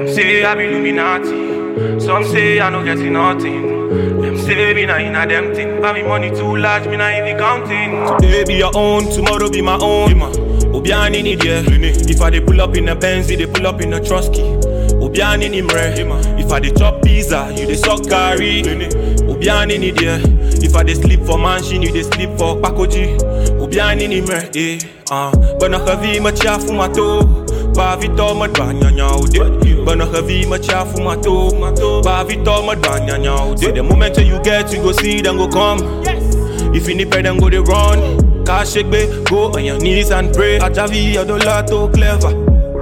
say I be Illuminati. Some say I no getting nothing. Them say me na inna them thing. But me money too large, me na even counting. Today be your own, tomorrow be my own. Obiani need yeah. If I dey pull up in a Benz, they pull up in a Trusky. Obiani ni mre. If I dey chop pizza, you dey suck curry. Obiani need yeah. If I dey sleep for mansion, you dey sleep for pakoji. Obiani ni mre. Eh, ah. Bana kavi machafu mato. Ba vito madba nyanya ude. Bana kavi machafu mato. Ba vito madba nyanya ude. The moment you get, you go see, then go come. If you need pay, then go they run. Cash shake, babe, go on your knees and pray. Ajavi, adola to clever.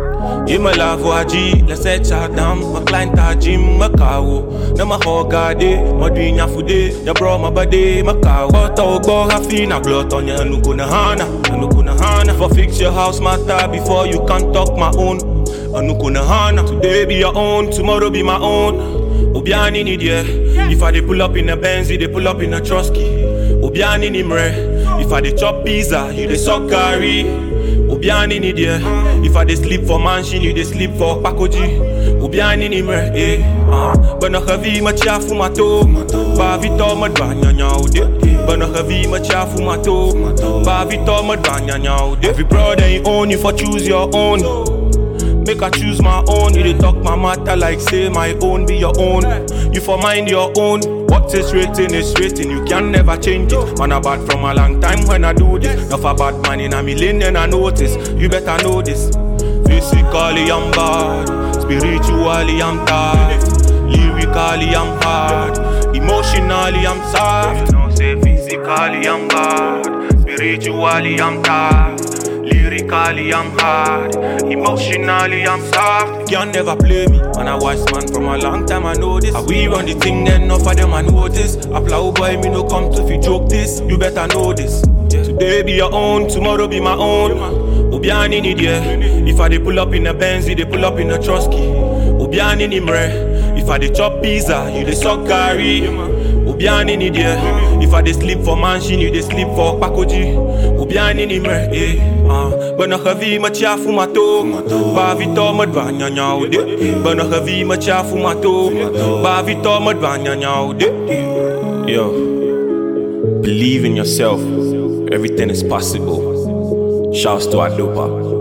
You my love waji, let's set chat down. My client a gym, my kawo. Na my hogade, my dunya fude. Ya bro, my body, my kawo. But I go happy na glot on ya, nuku na hana, nuku na hana. For fix your house matter before you can talk my own. Anuku na hana. Today be your own, tomorrow be my own. Obiani need yeah. If I dey pull up in a Benz, they pull up in a Trusky. Obiani ni mre. If I dey chop pizza, you dey suck curry. Obiani ni there. If I dey sleep for mansion, you dey sleep for pakoji. Obiani ni mre. Eh, ah. Bana heavy machafu mato. Ba vito madba nyanya ude. Bana heavy machafu mato. Ba vito madba nyanya ude. Every brother you own, you for choose your own. Make I choose my own. You dey talk my matter like say my own be your own. You for mind your own. What is written is written. You can never change it. Man, I bad from a long time when I do this. Not a bad man in a million I notice. You better know this. Physically I'm bad, spiritually I'm tired, lyrically I'm hard, emotionally I'm soft. You know, say physically I'm bad, spiritually I'm tired. Lyrically, I'm hard. Emotionally, I'm soft. You can never play me. Man, I wise man from a long time. I know this. I we run the thing, then enough of them I know this. Apply boy, me no come to fi joke this. You better know this. Today be your own, tomorrow be my own. Obiani need yeah. If I dey pull up in a Benz, they pull up in a Trusky. Obiani ni mre. If I dey chop pizza, you dey suck curry. Obiani need yeah. If I dey sleep for mansion, you dey sleep for pakoji. Obiani ni mre. Eh, ah. Bana heavy machafu mato. Ba vito madba nyanya ude. Bana heavy machafu mato. Ba vito madba nyanya ude. Yo, believe in yourself. Everything is possible. Shouts to Adopa.